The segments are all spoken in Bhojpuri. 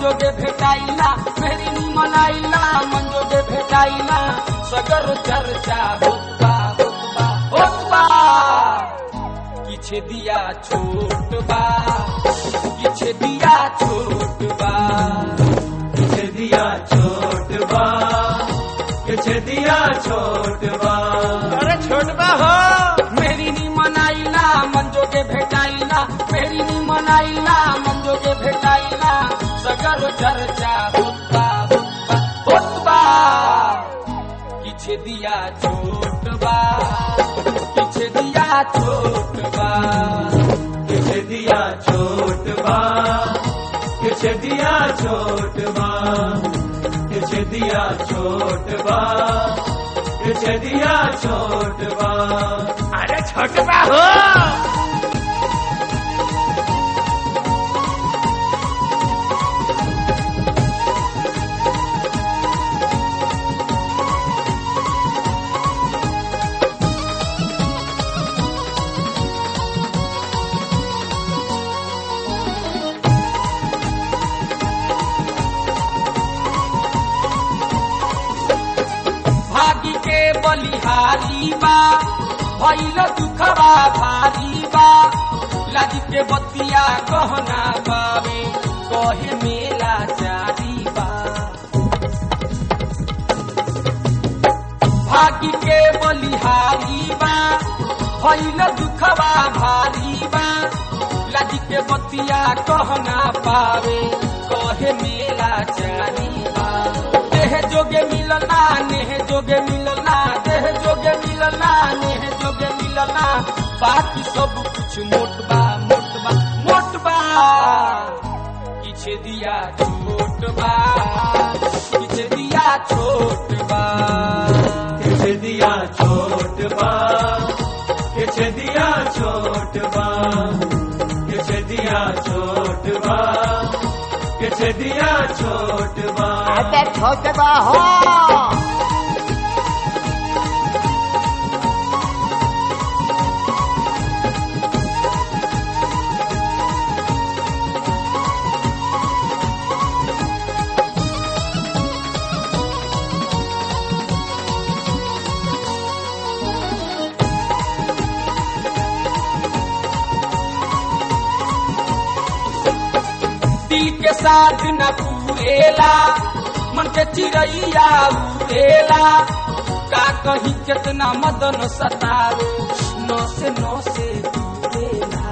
मंजोगे भेटाइला मेरी निमन आइला मंजोगे भेटाइला सगर चर्चा होता होता होता किछे दिया छोट बा किछे दिया छोट बा किछ दिया छोट बा किछ दिया छोट बा अरे छोटबा हो मेरी निमन आइला मंजोगे भेटाइला मेरी निमन आइला मंजोगे भेटाइला सगर चर्चा होता होता होता किछे दिया छोट बा किछे दिया छोट बा किछ दिया छोट बा किछ दिया छोट बा किछ दिया छोट बा किछ दिया छोट बा अरे छोटबा हो भागी के बलिहारी बा भैल दुखबा भारी बा लाज के बतिया कहना बावे कहे मेला जारी बा भागी के बलिहारी बा भैल दुखबा भारी बा लाज के बतिया कहना पावे कहे मेला जारी बा देह जोगे मिलना नेह जोगे मिलना देह जोगे मिलना नेह जोगे मिलना बाकी सब कुछ मोटबा मोटबा मोटबा किछे दिया छोट बा किछे दिया छोट बा किछ दिया छोट बा किछ दिया छोट बा किछ दिया छोट बा किछ दिया छोट बा अरे छोटबा हो दिल के साथ न पूरेला मन के चिड़ैया उड़ेला का कहीं कितना मदन सतावे नौ से नौ से दूरेला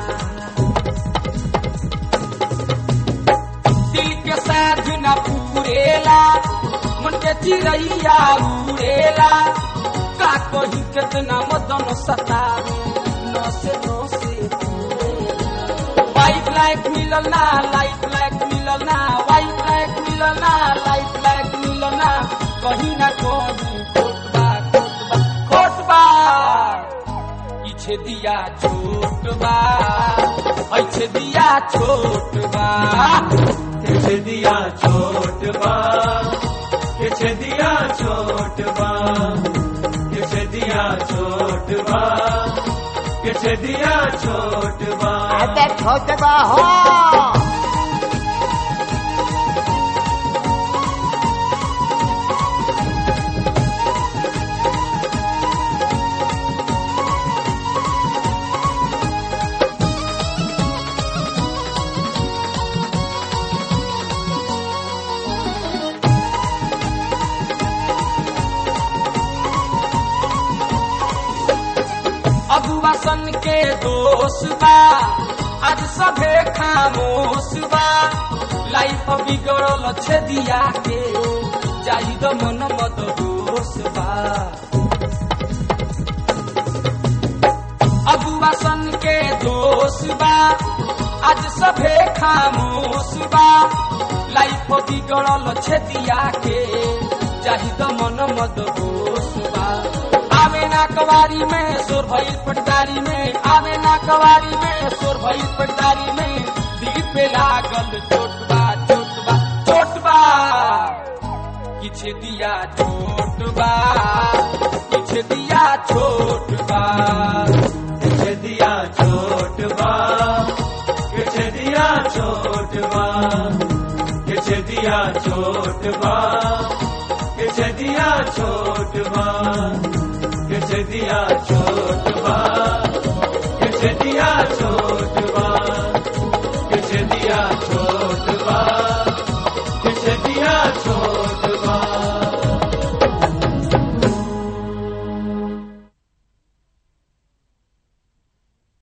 दिल के साथ न पूरेला मन के चिड़ैया उड़ेला का कहीं कितना मदन सतावे नौ से नौ से दूरेला वाइट लाइट मिलल ना लाइट लाइट मिलल ना वाइट लाइट मिलल ना लाइट लाइट मिलल ना कहीं ना कहीं खोटबा खोटबा खोटबा पीछे दिया छोट बा ऐसे दिया छोट बा किछ दिया छोट बा किछ दिया छोट बा किछ दिया छोट बा किछ दिया छोट बा अरे छोटबा हो अबुआ सन के दोष बा आज सभे खामोश बा लाइफ बिगड़ल छे दिया के जाई द मन मत होश बा अबुआ सन के दोष बा आज सभे खामोश बा लाइफ बिगड़ल छे दिया के जाही द मन मत होश बा आवे ना कवारी में सोर भइल पटदारी में आवे ना कवारी में सोर भइल पटदारी में दिल पे लागल चोटबा चोटबा चोटबा किछ दिया चोटबा किछ दिया छोटबा किछ दिया छोट बा किछ दिया छोट बा किछ दिया छोट बा किछ दिया छोट बा किछ दिया छोट बा किछ दिया